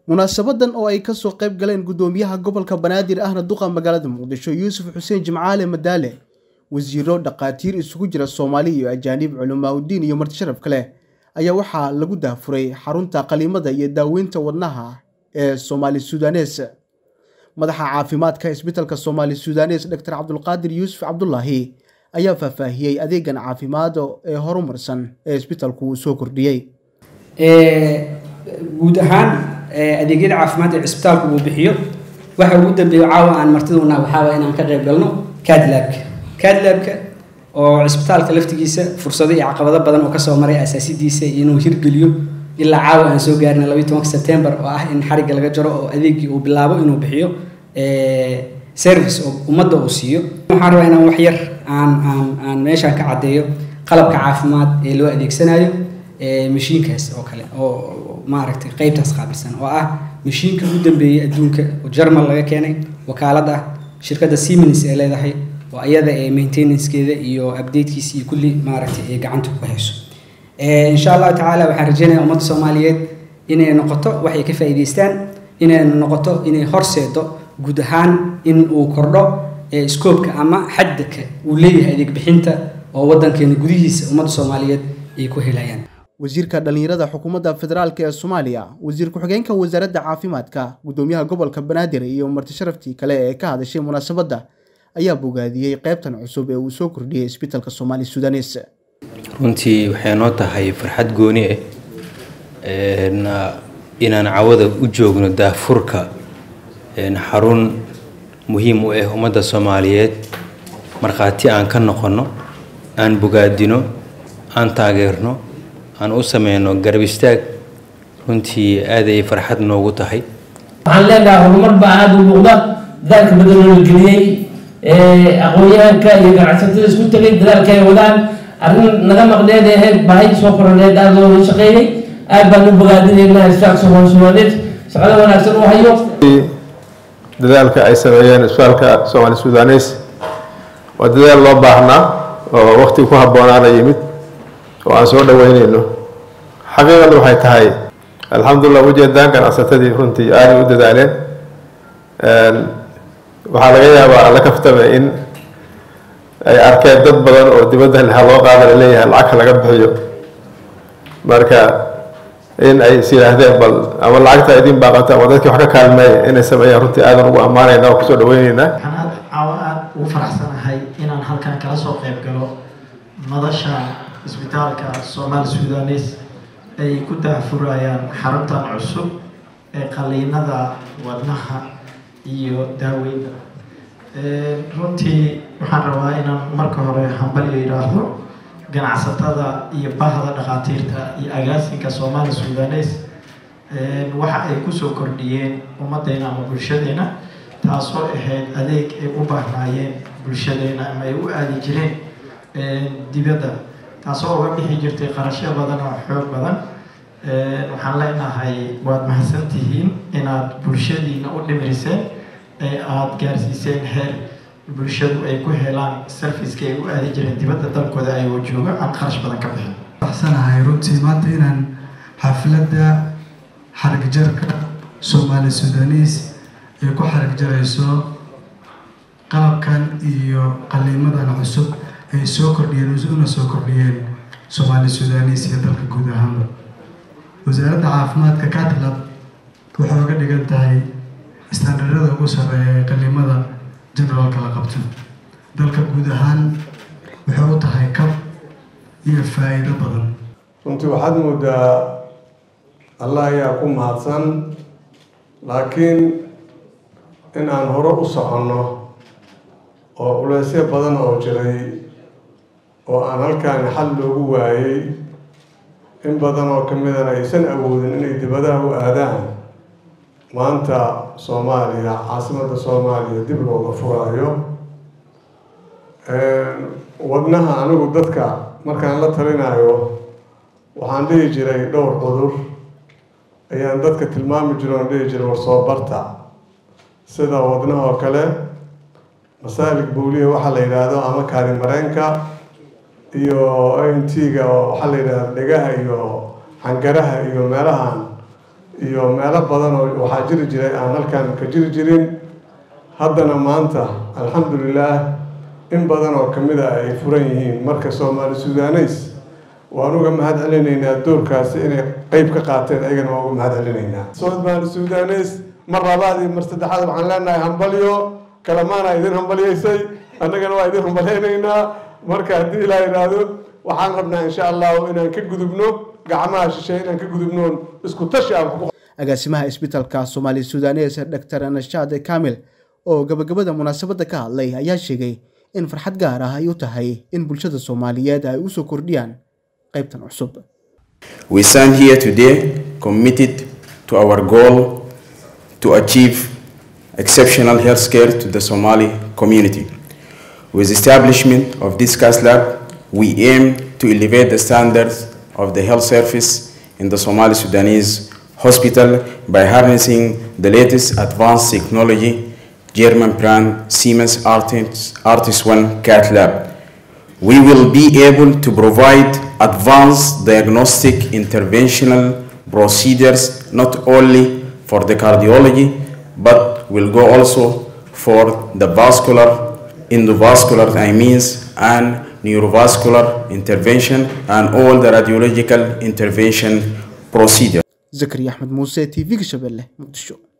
munaasabadan oo ay kasoo qayb galeen gudoomiyaha gobolka banaadir ahna duqa magaalada muqdisho yuusuf xuseen jimcaale madaale wasiiro dhakhaatiir isugu jira soomaali iyo ajaanib culimaauddiin iyo martisharaf kale ayaa waxaa lagu daafuray xarunta qaliimada iyo daaweynta wadnaha ee soomaali sudanes madaxa caafimaadka isbitalka soomaali sudanes dor cabdulqaadir yuusuf cabdulaahi ayaa faahfaahiyey adeegan caafimaad ee horumarsan ee isbitalku uu soo kordhiyey guud ahaan adeegyada caafimaad ee cisbitaalku uu bixiyo waxa ugu dambeeya caawa aan martiduna waxaa inaan ka qayb galno cadlabka cadlabka oo cisbitaalka laftigiisa fursado iyo caqabado badan oo kasoo maray asaasidiisa inuu hirgeliyo ilaa caawa aan soo gaarina labayi tobanka sebtembar oo ah in xarigga laga jaro oo adeegii uu bilaabo inuu bixiyo service oo ummadda uu siiyo waxaan rabaa inaan wax yar aan aan aan meeshaan ka caddeeyo qalabka caafimaad ee loo adeegsanayo mashiinkaas oo kale oo maaragtay qeybtaas qaabilsan oo ah mashiinka ugu dambeeyey adduunka oo jarmal laga keenay wakaalad ah shirkadda siemens ee leedahay oo iyada ee maintenancekeeda iyo updatekiisa iyo kulli maaragtay ee gacanta ku hayso insha allahu tacaala waxaan rajeynayaa ummadda soomaaliyeed inay noqoto waxay ka faa'iidaystaan inay noqoto inay horseedo guud ahaan in uu kordho scoobka ama xaddaka uu leeyahay adeeg bixinta oo waddankeena gudihiisa ummadda soomaaliyeed ay ku helayaan wasiirka dhallinyarada xukuumadda federaalk ee soomaaliya wasiir ku-xigeenka wasaaradda caafimaadka gudoomiyaha gobolka banaadir iyo martisharaftii kale ee ka hadashay munaasabadda ayaa bogaadiyey qeybtan cusub ee uu soo kordhiyey isbitalka soomaali sudanes runtii waxay noo tahay farxad gooni ah inaan cawada u joogno daafurka xarun muhiim u ah ummadda soomaaliyeed markhaati aan ka noqonno aan bogaadino aan taageerno aan u sameyno garab istaag runtii aad ay farxad noogu tahay waxaan leenahay horumar baa aada u muuqda dadaalka badan oo la geliyey aqoon-yahanka iyo ganacsatada isku tegay dadaalka ay wadaan arrin naga maqneed ahayd baahi soo koraneed aada looga shaqeeyey aad baan u bogaadinaynaa isbitaalka soomaali soomaaliyeed shaqada wanaagsan u hayo dadaalka ay sameeyeen isbitaalka soomaali sudanes waa dadaal loo baahnaa oo waqti ku habboonaana yimid oo aan soo dhaweyneyno xaqiiqadu waxay tahay alxamdulilah ujeedaan ganacsatadii runtii aaday u dadaaleen waxaa laga yaabaa alla kaftame in ay arkeen dad badan oo dibadda ha loo qaada laleeyahay lacagka laga bixiyo marka in ay is yidhaahdeen bal ama lacagta idin baaqata ama dadkii wax ka kaalmeeya inay sameeyaan runtii aadan ugu ammaanayna oo kusoo dhaweyneynaa waxaan aad caawa aada ugu faraxsanahay inaan halkan kala soo qayb galo madasha isbitaalka soomaali sudanes ay ku daafurayaan xaruntan cusub ee qaliinada wadnaha iyo daaweynta runtii waxaan rabaa inaan marka hore hambalyo yidhaahdo ganacsatada iyo bahda dhakhaatiirta iyo agaasinka soomaali sudanes waxa ay kusoo kordhiyeen ummaddeena ama bulshadeena taasoo ahayd adeeg ay u baahnaayeen bulshadeena ama ay u aadi jireen dibadda taasoo uga bixi jirtay qarashyo badan oo xoog badan waxaan leenahay waad mahadsantihiin inaad bulshadiina u dhimiriseen ee aada gaarsiiseen heer bulshadu ay ku helaan sarfiska ay u aadi jireen dibadda dalkooda ayagoo jooga aan qarash badan ka bixin baxsanahay runtii maanta inaan xafladda xarigjarka soomaali sudanis ay ku xarigjarayso qalabkan iyo qaliimadan cusub ay soo kordhiyeen una soo kordhiyeen soomaali sudanis iyo dalka guud ahaanba wasaaradda caafimaadka catlab waxay uga dhigan tahay istaandarada ugu sarreeya ee qaliimada generaalka la qabto dalka guud ahaan waxay u tahay kab iyo faa'iido badan runtii waxaad moodaa allah ayaa ku mahadsan laakiin in aan hore u soconno oo culeysyo badan oo jiray oo aan halkaani xal loogu waayey in badan oo ka midana aysan awoodin inay dibadaha u aadaan maanta soomaaliya caasimadda soomaaliya dib looga furaayo wadnaha anigu dadka markaan la talinayo waxaan dhihi jiray dhowr cudur ayaan dadka tilmaami jiro oon dhihi jiray war soo barta sida wadnaha oo kale masaalig bowliya waxaa la yidhaahdo ama kaari mareenka iyo n t-ga oo waxaa la yidhahda dhegaha iyo xangaraha iyo meelahan iyo meelo badan oo waxaa jiri jiray aan halkan ka jiri jirin haddana maanta alxamdulilaah in badan oo kamid a ay furan yihiin marka soomaali sudaneys waan uga mahad celinaynaa doorkaasi inay qeyb ka qaateen ayagana waan uga mahad celinaynaa soomaali sudaneys mar labaad iyo mar saddexaad waxaan leenahay hambalyo kalamaana idin hambalyaysay annagana waa idin hambalyaynaynaa marka haddii ilaa yidhaahdo waxaan rabnaa insha allahu inaan ka gudubno gacmaha shisheeye inaan ka gudubno isku tashi aan ku agaasimaha isbitaalka soomaali sudanes dr nashaad kamil oo gabagabada munaasabadda ka hadlay ayaa sheegay in farxad gaar ah ay u tahay in bulshada soomaaliyeed ay usoo kordhiyaan qaybtan cusub We stand here today committed to our goal to achieve exceptional health care to the Somali community. With establishment of this CAS lab, we aim to elevate the standards of the health service in the Somali Sudanese hospital by harnessing the latest advanced technology, German brand Siemens Artis, Artis One CAT lab. We will be able to provide advanced diagnostic interventional procedures not only for the cardiology but will go also for the vascular, endovascular I means and neurovascular intervention and all the radiological intervention procedures. zakariya axmed muuse t v-ga shabeelle muqdisho